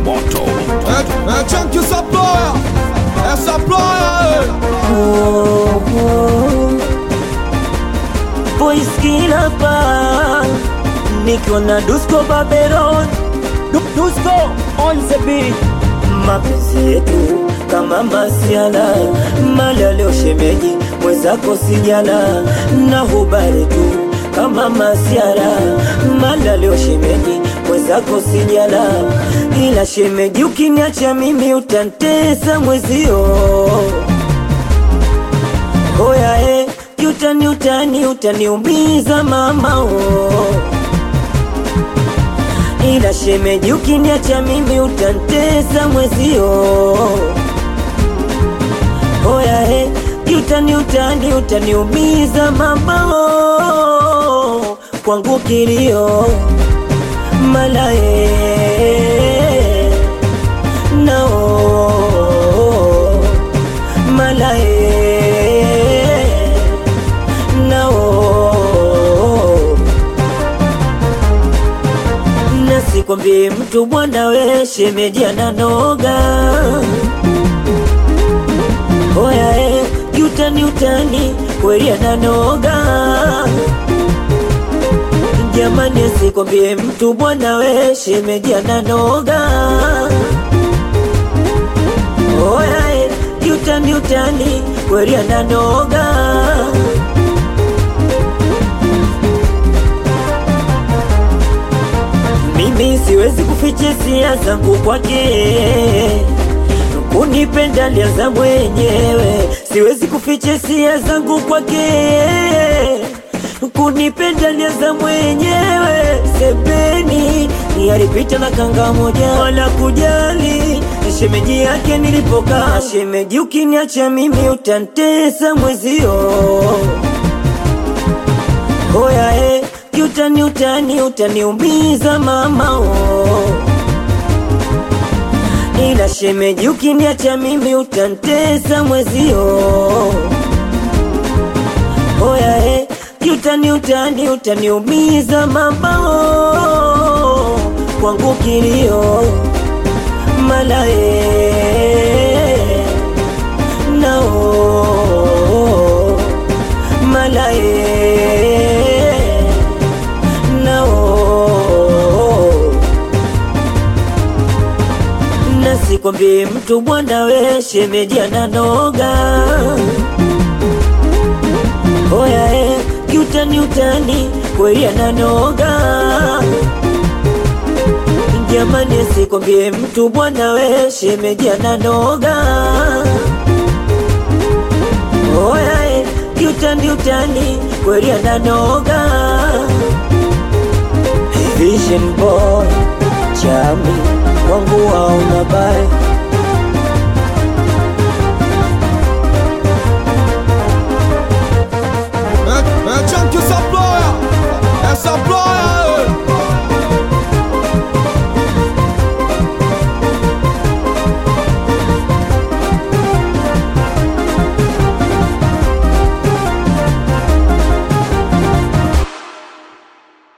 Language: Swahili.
moto É, é tchan que essa ploia, essa ploia, Boys kila pa nikiwa na Dusko Babylon Du- Dusko on the beat mapenzi yetu kama masiala mala leo shemeji mwenzako sijala na hubari tu kama masiara mala leo shemeji mwenzako sijala ila shemeji ukiniacha mimi utantesa mwezio Oya eh, utani utani utaniumiza mama oh. Ila shemeji ukiniacha mimi utantesa mwezio Oya eh, utani utani utaniumiza mama oh. Kwangu kilio malae nao malae nao nasikwambie mtu bwana we shemeji ananoga oya e utani utani kweli ananoga jamani asikwambie mtu bwana we shemeji ananoga oya e utani utani kweli ananoga mimi siwezi kuficha hisia zangu kwake kunipenda lianza mwenyewe siwezi kuficha hisia zangu kwake kunipenda lianza mwenyewe sebeni ni alipita na kanga moja wala kujali shemeji yake nilipokaa shemeji ukiniacha mimi utantesa mwezio Oya eh, utani utani utaniumiza mama oh. Ila shemeji ukiniacha mimi utantesa mwezio Oya eh, utani utani utaniumiza mama oh. Kwangu kilio malae nao malae nao nasikwambie mtu bwana we shemeji ananoga oya e kiutani utani kweli ananoga jamani asikwambie mtu bwana we shemeji ananoga oya e kiutani utani kweli ananoga Vision boy chami wangu wauna baya